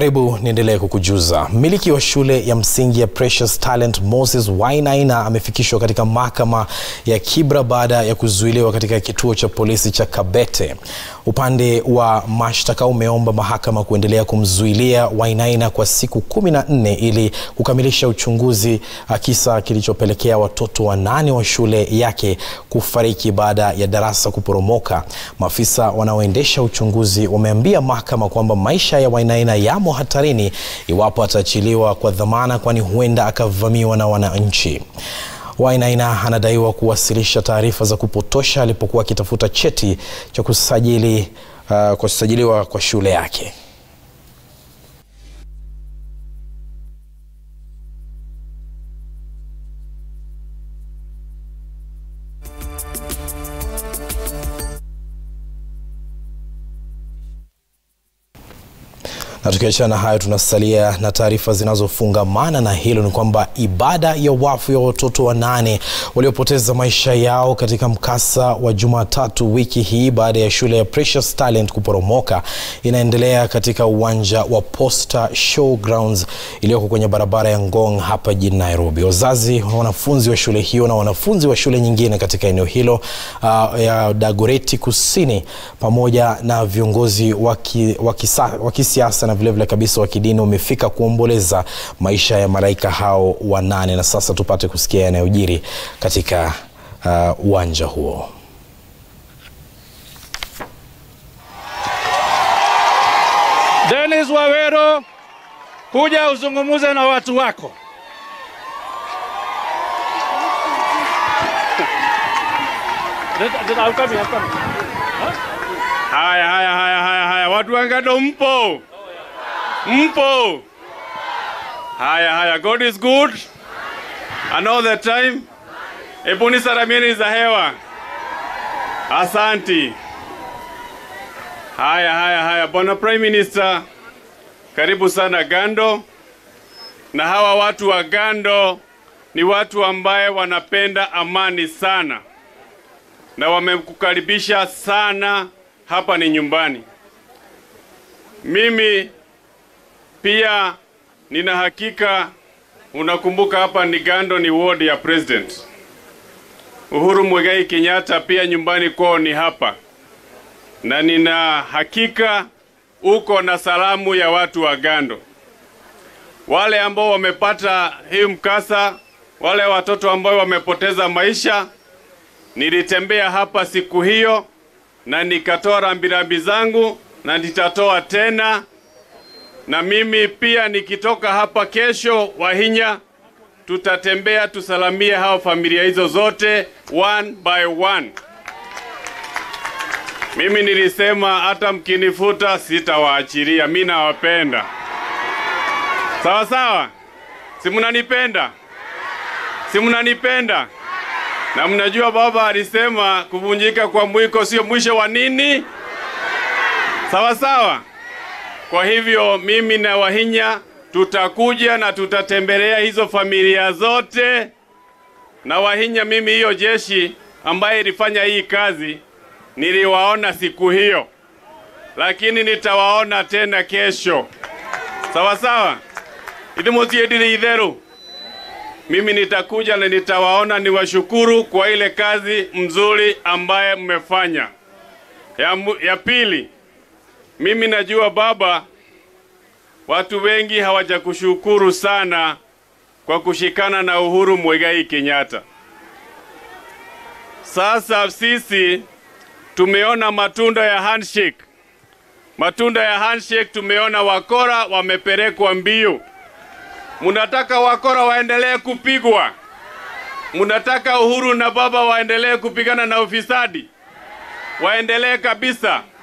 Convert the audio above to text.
Karibu niendelee kukujuza. Mmiliki wa shule ya msingi ya Precious Talent Moses Wainaina amefikishwa katika mahakama ya Kibra baada ya kuzuiliwa katika kituo cha polisi cha Kabete. Upande wa mashtaka umeomba mahakama kuendelea kumzuilia Wainaina kwa siku kumi na nne ili kukamilisha uchunguzi kisa kilichopelekea watoto wanane wa shule yake kufariki baada ya darasa kuporomoka. Maafisa wanaoendesha uchunguzi wameambia mahakama kwamba maisha ya Wainaina yamo hatarini iwapo ataachiliwa kwa dhamana, kwani huenda akavamiwa na wananchi. Wainaina anadaiwa kuwasilisha taarifa za kupotosha alipokuwa akitafuta cheti cha kusajili, uh, kusajiliwa kwa shule yake. Na tukiachana na hayo, tunasalia na taarifa zinazofungamana na hilo. Ni kwamba ibada ya wafu ya watoto wanane waliopoteza maisha yao katika mkasa wa Jumatatu wiki hii baada ya shule ya Precious Talent kuporomoka inaendelea katika uwanja wa Posta Showgrounds iliyoko kwenye barabara ya Ngong hapa jijini Nairobi. Wazazi wa wanafunzi wa shule hiyo na wanafunzi wa shule nyingine katika eneo hilo uh, ya Dagoreti Kusini pamoja na viongozi wa kisiasa na vilevile kabisa wa kidini wamefika kuomboleza maisha ya malaika hao wanane, na sasa tupate kusikia yanayojiri katika uwanja uh, huo. Dennis Wawero, kuja uzungumuze na watu wako. Haya, haya, haya, haya, haya, watu wangado mpo? Mpo? Haya, haya, God is good and all the time. Ebuni salamieni za hewa. Asanti. Haya, haya, haya, Bwana Prime Minister, karibu sana Gando. Na hawa watu wa Gando ni watu ambaye wanapenda amani sana na wamekukaribisha sana. Hapa ni nyumbani. Mimi pia nina hakika unakumbuka, hapa ni Gando, ni ward ya president Uhuru Muigai Kenyatta. Pia nyumbani kwao ni hapa, na nina hakika uko na salamu ya watu wa Gando, wale ambao wamepata hii mkasa, wale watoto ambao wamepoteza maisha. Nilitembea hapa siku hiyo na nikatoa rambirambi zangu na nitatoa tena na mimi pia nikitoka hapa kesho, Wahinya, tutatembea tusalamie hao familia hizo zote one by one. Mimi nilisema hata mkinifuta sitawaachilia, mimi nawapenda. Sawa sawa, si mnanipenda? Si mnanipenda? Na mnajua baba alisema kuvunjika kwa mwiko sio mwisho wa nini? Sawa sawa. Kwa hivyo mimi na Wahinya tutakuja na tutatembelea hizo familia zote. Na Wahinya, mimi hiyo jeshi ambaye ilifanya hii kazi niliwaona siku hiyo, lakini nitawaona tena kesho. Sawa sawa, idimutiedile idheru mimi nitakuja na nitawaona, niwashukuru kwa ile kazi mzuri ambaye mmefanya. Ya, ya pili mimi najua baba, watu wengi hawajakushukuru sana kwa kushikana na Uhuru Muigai Kenyatta. Sasa sisi tumeona matunda ya handshake, matunda ya handshake. Tumeona wakora wamepelekwa mbio. Munataka wakora waendelee kupigwa? Munataka Uhuru na baba waendelee kupigana na ufisadi? Waendelee kabisa.